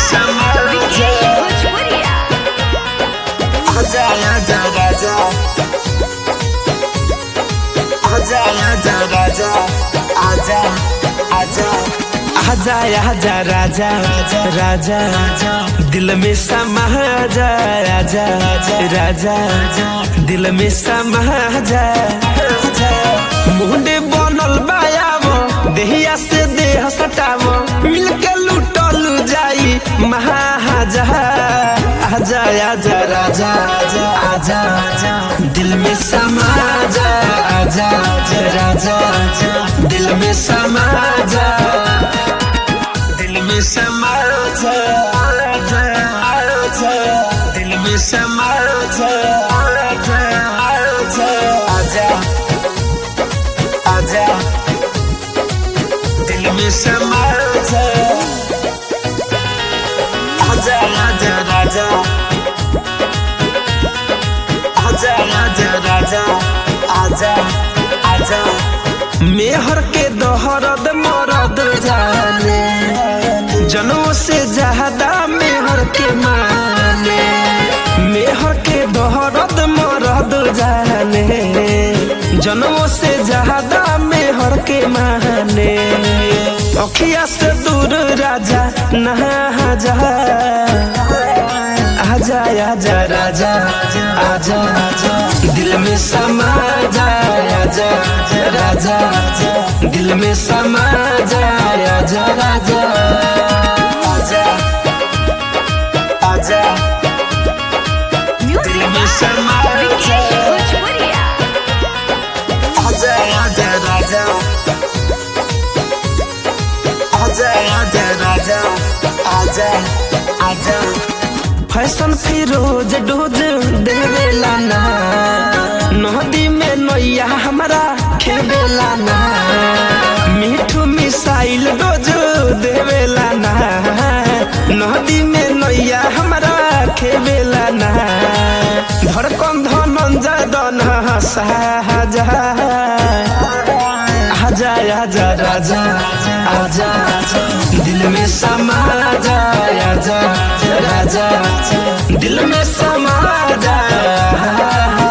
समा जा भोजपुरिया आजा आजा राजा आजा आजा राजा आजा आजा आजा आजा राजा राजा राजा दिल में समा जा राजा राजा दिल में समा जा मुंडे बनल बायावो देहिया से देह सटावो मिलके लुटल जाई महाजा आजा आजा राजा आजा आजा दिल में समा जा आजा आजा राजा दिल में समा जा दिल में समा जा आजा आजा दिल में समा जा आजा आजा आजा आजा दिल में समा जा आजा आजा राजा आजा आजा राजा आजा आजा मेहर के दोहरद मरद जाने जनों से ज्यादा मेहर के माने मेहर के दोहरद मरद जाने जनों से ज्यादा मेहर के माने अखिया से दूर राजा नहा जा आजा आजा राजा आजा आजा दिल में समा जा आजा राजा दिल में समा जा आजा राजा आजा आजा दिल में समा जा भोजपुरिया आजा आजा राजा आजा आजा राजा आजा आजा फैशन फिरोज डोज देवेला ना नदी में नैया हमारा खेवेला ना मीठू मिसाइल डोज देवेला ना नदी में नैया हमारा खेवेला ना धड़कन धनंजय दन साजा आजा आजा राजा आजा दिल में समा जा आजा राजा दिल में समा जा